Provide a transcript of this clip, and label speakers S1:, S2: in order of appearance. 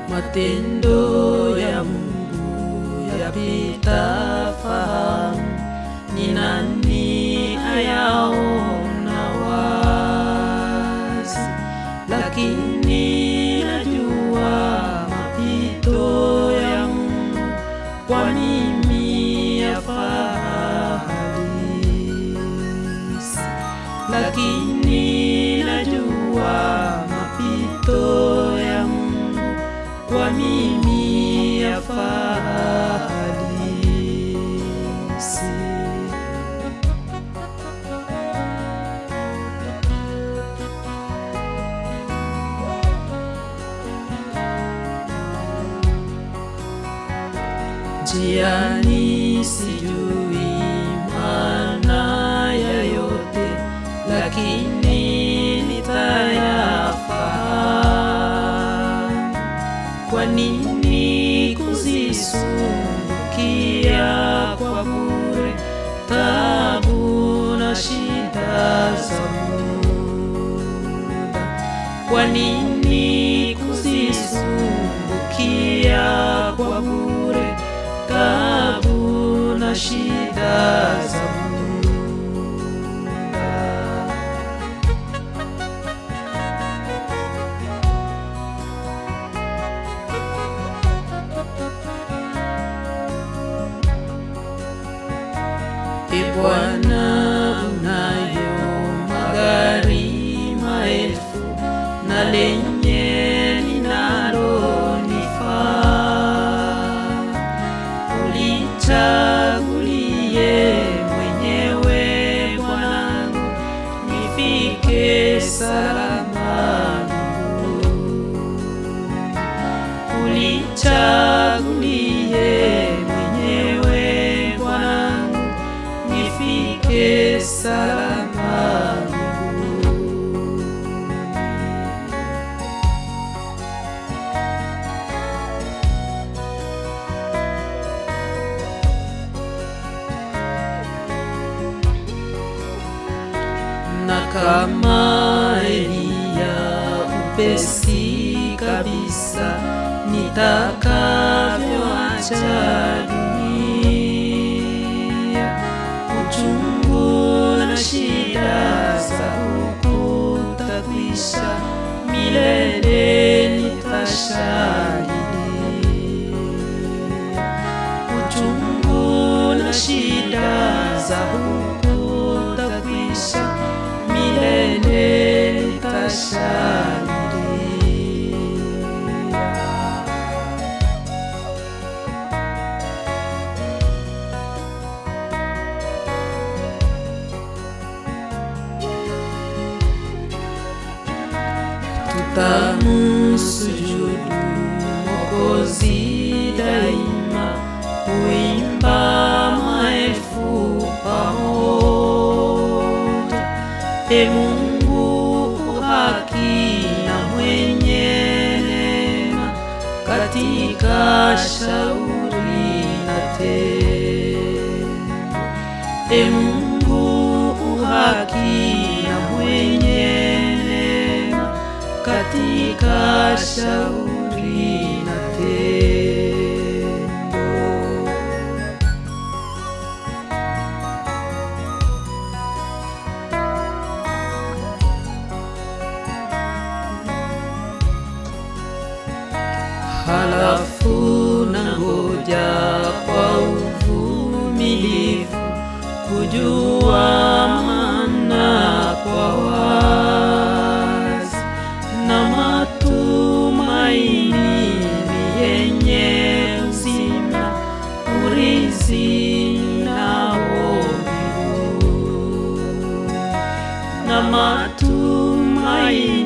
S1: matendo ya Mungu yapita fahamu, ni nani ayaona wazi? Lakini najua mapito ya Mungu kwa mimi yafaa halisi, lakini najua mapito ya Mungu kwa mimi yafaa halisi. Njiani sijui maana ya yote, lakini nitayafahamu. Kwa nini kuzisumbukia kwa bure tabu na shida za muda? Kwa nini kuzisumbukia kwa bure tabu na shida za muda? E Bwana, unayo magari maelfu na lenye linalonifaa, ulichagulie mwenyewe Bwanangu, nifike salama mbinguni. Ulichagulie mwenyewe Bwanangu, nifike salama mbinguni. na kama Eliya upesi kabisa nitakavyoacha dunia, uchungu na shida za huku takwisha, milele nitashangilia uchungu na shida za huku takwisha, milele nitashangilia. Tutamusujudu Mwokozi daima, kuimba maelfu pamoja. E Mungu haki na mwenye neema, katika shauri na tendo. E Mungu haki na mwenye neema, katika shauri na tendo. halafu na ngoja kwa uvumilivu kujua maana kwa wazi na matumaini ni yenye uzima urizi nao mbinguni na matumaini